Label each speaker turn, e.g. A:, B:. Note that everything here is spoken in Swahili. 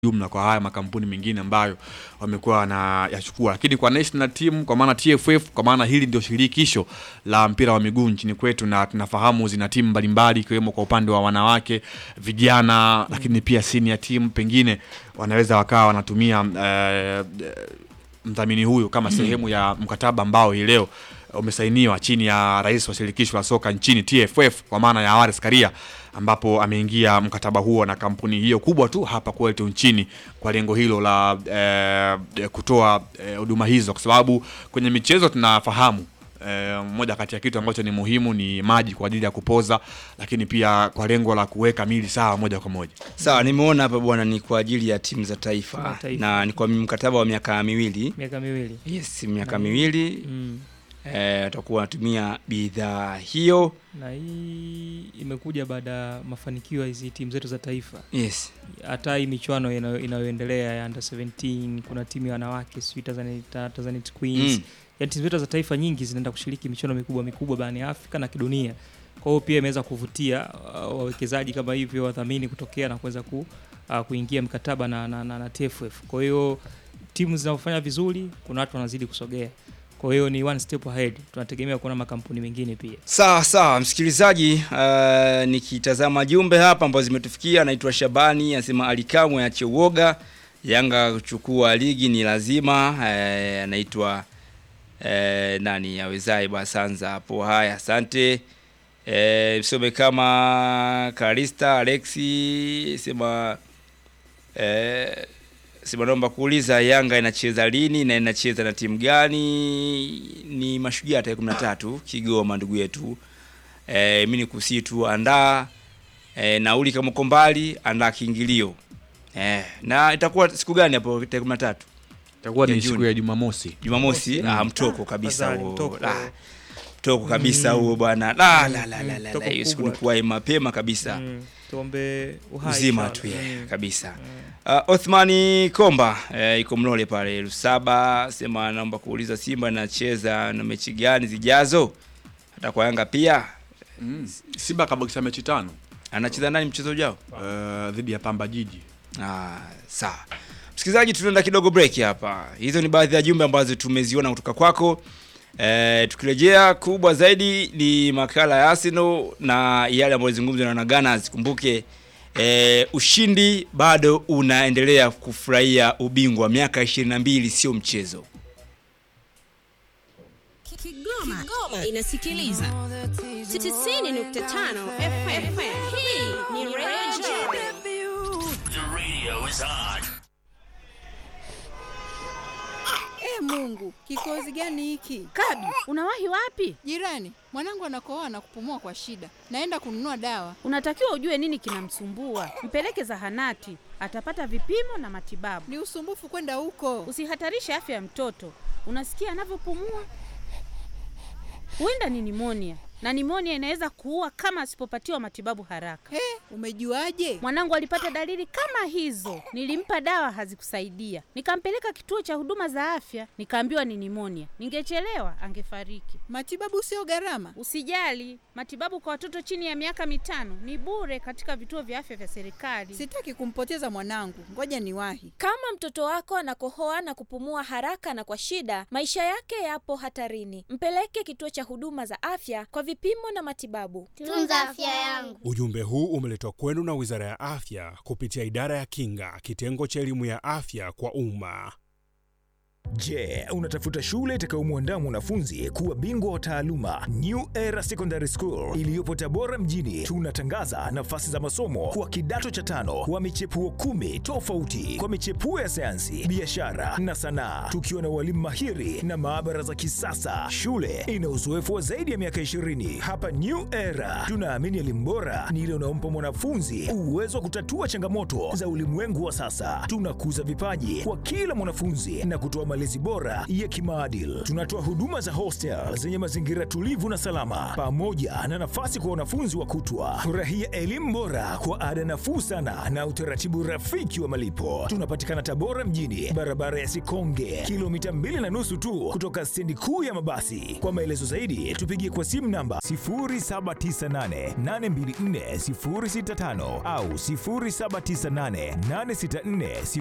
A: jumla kwa haya makampuni mengine ambayo wamekuwa wanayachukua, lakini kwa national team, kwa maana TFF, kwa maana hili ndio shirikisho la mpira wa miguu nchini kwetu, na tunafahamu zina timu mbalimbali ikiwemo kwa upande wa wanawake, vijana, lakini pia senior team, pengine wanaweza wakawa wanatumia eh, mdhamini huyu kama sehemu ya mkataba ambao hii leo umesainiwa chini ya rais wa shirikisho la soka nchini TFF kwa maana ya Wallace Karia, ambapo ameingia mkataba huo na kampuni hiyo kubwa tu hapa kwetu nchini kwa lengo hilo la eh, kutoa huduma eh, hizo, kwa sababu kwenye michezo tunafahamu eh, moja kati ya kitu ambacho ni muhimu ni maji kwa ajili ya kupoza, lakini pia kwa lengo la kuweka mili sawa moja kwa moja.
B: Sawa, nimeona hapa bwana, ni kwa ajili ya timu za taifa,
C: Timu za taifa.
B: na ni kwa mkataba wa miaka miwili.
C: miaka miwili
B: Yes, miaka
C: Na-
B: miwili
C: mm.
B: eh, watakuwa wanatumia bidhaa hiyo.
C: na hii imekuja baada ya mafanikio ya hizi timu zetu za taifa
B: Yes.
C: hata hii michuano inayo- inayoendelea ya under 17 kuna timu ya wanawake sijui Tanzania, Ta- Tanzania Queens
B: Mm.
C: yani timu zetu za taifa nyingi zinaenda kushiriki michuano mikubwa mikubwa barani Afrika na kidunia. Kwa hiyo pia imeweza kuvutia uh, wawekezaji kama hivyo wadhamini kutokea na kuweza ku, uh, kuingia mkataba na, na, na, na TFF. Kwa hiyo timu zinazofanya vizuri, kuna watu wanazidi kusogea. Kwa hiyo ni one step ahead. Tunategemea kuona makampuni mengine pia.
B: Sawa sawa, msikilizaji, uh, nikitazama jumbe hapa ambazo zimetufikia, anaitwa Shabani anasema Alikamwe ache uoga, Yanga kuchukua ligi ni lazima. eh, anaitwa eh, nani awezaye Basanza hapo. Haya, asante. Eh, msome kama Karista Alexi sema eh, sema naomba kuuliza Yanga inacheza lini na inacheza na timu gani? Ni Mashujaa tarehe 13 Kigoma, ndugu yetu. Eh, mimi nikusii tu andaa eh, nauli kama uko mbali, andaa kiingilio. Eh, na itakuwa siku gani hapo tarehe 13?
A: Itakuwa
B: Ya
A: ni siku
B: Juni.
A: ya Jumamosi.
B: Jumamosi.
C: Mm.
B: Ah, mtoko kabisa
C: Afadhali,
B: huo.
C: mtoko.
B: Ah, mtoko kabisa
C: Mm.
B: huo bwana. La
C: Mm,
B: la la la
C: mm,
B: la.
C: mtoko
B: la. Hiyo siku
C: kubwa.
B: ni kuwahi mapema kabisa.
C: Mm, tuombe uhai
B: Uzima
C: inshallah.
B: tu yeah,
C: Mm,
B: kabisa.
C: mm.
B: Uh, Othmani Komba eh, iko Mlole pale Lusaba, sema naomba kuuliza Simba inacheza na mechi gani zijazo? Hata kwa Yanga pia
A: Mm. Simba kabakisha mechi tano
B: anacheza nani mchezo ujao?
A: eh, dhidi ya Pamba Jiji.
B: Ah, sawa. Msikilizaji, tunaenda kidogo break hapa. Hizo ni baadhi ya jumbe ambazo tumeziona kutoka kwako. Eh, tukirejea kubwa zaidi ni makala ya Arsenal na yale ambayo zungumzwa na Gunners. Kumbuke eh, ushindi bado unaendelea kufurahia ubingwa miaka 22 sio mchezo.
D: Kigoma, Kigoma inasikiliza 90.5 FM. Hii ni Radio
E: E Mungu, kikozi gani hiki?
F: Kabi, unawahi wapi?
E: Jirani, mwanangu anakohoa na kupumua kwa shida. Naenda kununua dawa.
F: Unatakiwa ujue nini kinamsumbua, mpeleke zahanati, atapata vipimo na matibabu.
E: Ni usumbufu kwenda huko.
F: Usihatarishe afya ya mtoto. Unasikia anavyopumua? Huenda ni nimonia, na nimonia inaweza kuua kama asipopatiwa matibabu haraka.
E: He, umejuaje?
F: Mwanangu alipata dalili kama hizo, nilimpa dawa hazikusaidia, nikampeleka kituo cha huduma za afya, nikaambiwa ni nimonia. Ningechelewa angefariki.
E: Matibabu sio gharama.
F: Usijali, matibabu kwa watoto chini ya miaka mitano ni bure katika vituo vya afya vya serikali.
E: Sitaki kumpoteza mwanangu. Ngoja niwahi.
G: Kama mtoto wako anakohoa na kupumua haraka na kwa shida, maisha yake yapo hatarini. Mpeleke kituo cha huduma za afya kwa vipimo na matibabu.
H: Tunza afya yangu.
I: Ujumbe huu umeletwa kwenu na Wizara ya Afya kupitia Idara ya Kinga, kitengo cha elimu ya afya kwa umma.
J: Je, unatafuta shule itakayomwandaa mwanafunzi kuwa bingwa wa taaluma? New Era Secondary School iliyopo Tabora mjini, tunatangaza nafasi za masomo kwa kidato cha tano wa michepuo kumi tofauti kwa michepuo ya sayansi, biashara na sanaa, tukiwa na walimu mahiri na maabara za kisasa. Shule ina uzoefu wa zaidi ya miaka 20. Hapa New Era tunaamini elimu bora ni ile unaompa mwanafunzi uwezo wa kutatua changamoto za ulimwengu wa sasa. Tunakuza vipaji kwa kila mwanafunzi na kutoa malezi bora ya kimaadili. Tunatoa huduma za hostel zenye mazingira tulivu na salama, pamoja na nafasi kwa wanafunzi wa kutwa. Furahia elimu bora kwa ada nafuu sana na utaratibu rafiki wa malipo. Tunapatikana Tabora mjini, barabara ya Sikonge, kilomita mbili na nusu tu kutoka stendi kuu ya mabasi. Kwa maelezo zaidi, tupigie kwa simu namba 0798824065 au 07988640